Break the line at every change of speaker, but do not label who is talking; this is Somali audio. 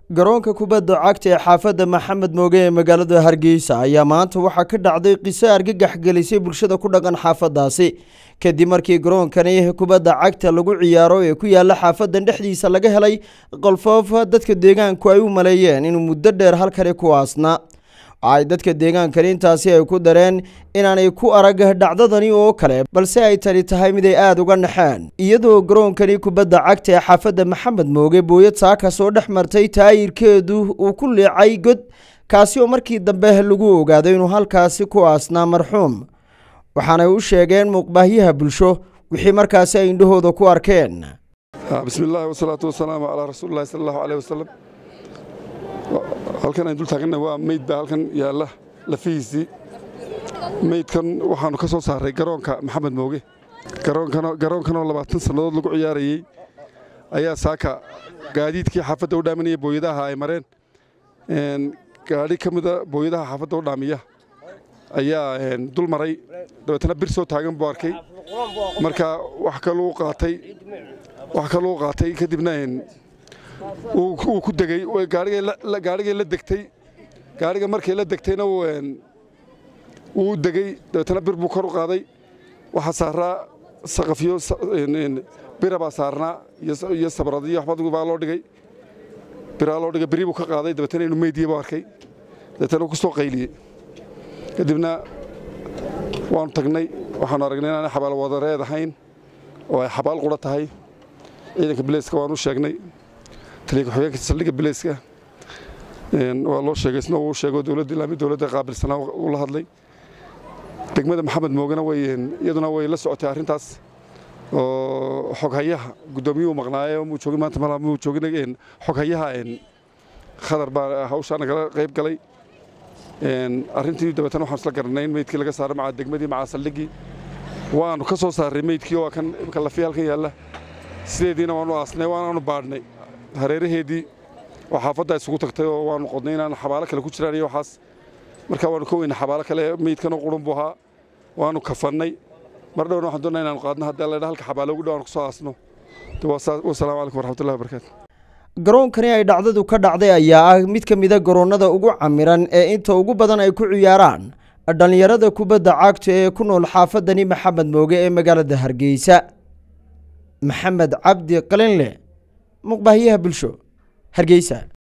garoonka kubadda cagta ee xaafadda maxamed mooge ee magaalada hargeysa ayaa maanta waxaa ka dhacday qiso argagax gelisay bulshada ku dhaqan xaafadaasi kadib markii garoonkani kubadda cagta lagu ciyaaro ee ku yaala xaafadan dhexdiisa laga helay qolfoof dadka deegaanku ay u maleeyeen inuu muddo dheer halkani ku aasna ay dadka deegaankani intaasi ay ku dareen inaanay ku arag dhacdadani oo kale balse ay tani tahay mid ay aada uga naxeen iyadoo garoonkani kubadda cagta ee xaafadda maxamed mooge booyad saaka soo dhex martay taayirkeedu uu ku leecay god kaasi oo markii dambe lagu ogaaday inuu halkaasi ku aasnaa marxuum waxaanay u sheegeen muuqbaahyaha bulsho wixii markaasi ay indhahooda ku arkeen
bismi illaahi wasalaatu wasalaamu calaa rasuulillahi sala allahu aleyh wasalam halkan ayn dul taaganna waa meyd baa halkan yaalla lafihiisii meydkan waxaannu ka soo saaray garoonka maxamed mooge garoonkanoo labaatan sannadood lagu ciyaarayey ayaa saaka gaadiidkii xaafadda u dhaaminaya booyadaha ay mareen gaadhi ka mida booyadaha xaafadda u dhaamiya ayaa dul maray dabeetana bir soo taagan buu arkay marka wax kaluu qaatay wax kaluu qaatay kadibna wuu ku degey gaarigay la degtay gaariga markay la degtayna wuu degey dabeetana bir buu kor u qaaday waxaa saaraa saqafyo bira baa saarnaa iyo sabradiyo waxba baa loo dhigay biraa loo dhigay biri buu ka qaaday dabeetana inuu meydiyey buu arkay dabeetana wuu ku soo qayliyey kadibna waannu tagnay waxaanu aragnay inaanay xabaal wadareed ahayn oo ay xabaal qura tahay ciidanka bileyska waanu sheegnay taliya ku-xigeenka saldhigga bileyska waa loo sheegay isna uu sheego dowladda ilaami dowladda qaabilsanaa uu la hadlay degmada maxamed moogana way iyaduna way la socotay arrintaas oo xoghayaha guddoomiyuhu maqnaaye muu joogin maanta malaa muu joogin xoghayaha khadar baa hawshaa nagala qayb galay arrintii dabeetana waxaan isla garanay in meydkii laga saaro maca degmadii maca saldhiggii waannu ka soo saarray meydkii oo kan imka lafiya halkan yaalla sideediina waannu aasnay waanaanu baadhnay hareeraheedii oo xaafadda isugu tagtay oo waannu qodnay inaan xabaalo kale ku jiraan iyo waxaas markaa waannu ka weynay xabaalo kale meydkanoo qurun buu ahaa waannu kafannay mar dhowna waxaan doonaa inaanu qaadno haddii alla halka xabaalo ugu dhow aan ku soo aasno wasalaamu calaykum waraxmatullahi wabarakaatu
garoonkani ay dhacdadu ka dhacday ayaa ah mid ka mida garoonnada ugu camiran ee inta ugu badan ay ku ciyaaraan dhallinyarada kubadda cagta ee ku nool xaafadani maxamed mooge ee magaalada hargeysa maxamed cabdi qalinle muqbaahyaha bulsho hargeysa